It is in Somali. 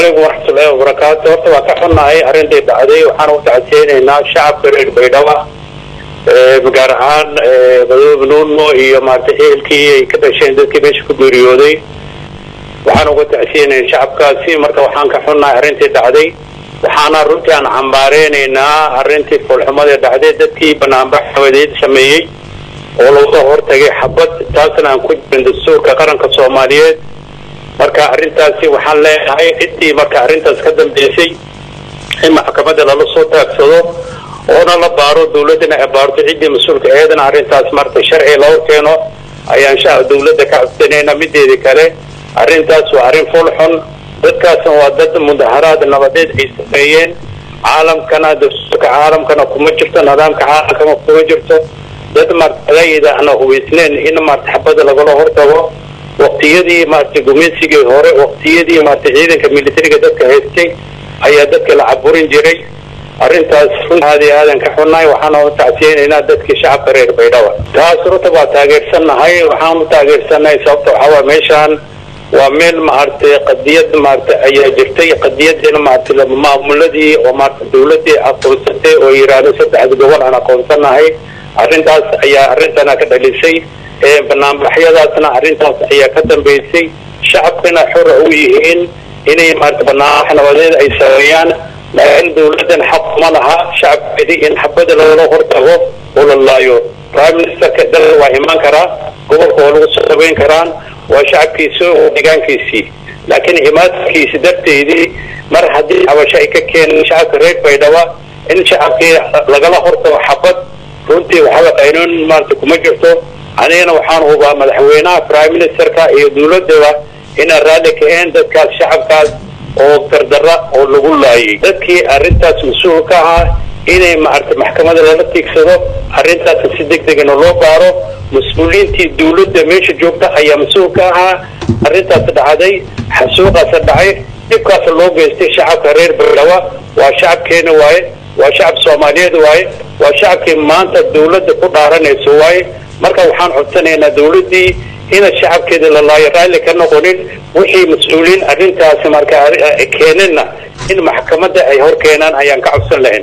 calaykum waraxmatullaahi wabarakaatu horta waa ka xunnahay arrintai dhacday waxaan u tacseynaynaa shacabka reer baydhaba gaar ahaan madoobe nuuno iyo maaragtay ehelkii ay ka dhasheen dadkii meesha ku geeriyooday waxaan uga tacsiyeynaya shacabkaasi marka waxaan ka xunnahay arrintii dhacday waxaana runtii aan cambaareynayna arrintii foolxumadii dhacday dadkii banaanbax xawadeed sameeyey oo laga hortagay xabad taasna aan ku jirin dastuurka qaranka soomaaliyeed marka arrintaasi waxaan leenahay ciddii marka arrintaas ka dambeysay in maxkamadda lala soo taagsado oona la baaro dawladdana ay baarto ciddii mas-uulka eedana arrintaas marta sharci loo keeno ayaan sha dawladda ka codsanayna mideeda kale arrintaas waa arrin fool xun dadkaasna waa dad mudaharaad nabadeed ay sameeyeen caalamkana dastuurka caalamkana kuma jirto nidaamka caalamkana kuma jirto dad martayda ana hubaysneen in marta xabada lagala hortago waqtiyadii maaragtay gumaysigii hore waqtiyadii maaragtay ciidanka militariga dadka haystay ayaa dadka la caburin jiray arrintaas runtaadi aadan ka xunnahay waxaana u tacsiyeynaynaa dadkii shacabka reer baydhaba taas runta waa taageersannahay waxaan u taageersannahay sababta waxaa waa meeshaan waa meel maaragtay qadiyad maaragtay ayaa jirtay qadiyadina maaragtay maamuladii oo maaragtay dawladdii aqoonsatay oo yidhaahdo saddexda gobol aan aqoonsanahay arrintaas ayaa arrintana ka dhalisay banaanbaxyadaasna arrintaas ayaa ka dambeysay shacabkana xora u yihiin inay maarata banaanbax nabadeed ay sameeyaan laakiin dawladdan xaq ma laha shacabkeedii in xabada loola hortago oo la laayo prime ministerka dalka waa imaan karaa gobolka waa lagu soo dhaweyn karaan waa shacabkiisi oo deegaankiisii laakiin imaadkiisi darteedii mar haddii cabasho ay ka keeneen shacabka reer baydhaba in shacabkii lagala hortago xabad runtii waxaba qaynoon maarata kuma jirto anigana waxaan hubaa madaxweynaha prime ministerka iyo dawladaba inaan raalli kaheen dadkaas shacabkaas oo dardara oo lagu laayay dadkii arrintaas mas-uul ka ahaa inay maarata maxkamada lala tiigsado arrintaas si deg degana loo baaro mas-uuliyiintii dawladda meesha joogta ayaa mas-uul ka ahaa arrintaas dhacday xasuuqaas dhacay dhibkaas loo geystay shacabka reer baydhaba waa shacabkeena waaye waa shacab soomaaliyeed waaye waa shacabkii maanta dawladda ku dhaaranayso waaye marka waxaan codsanaynaa dawladdii ina shacabkeeda la laayo raalli ka noqonin wixii mas-uuliyiin arrintaasi marka keeneenna in maxkamadda ay hor keenaan ayaan ka codsan lahayn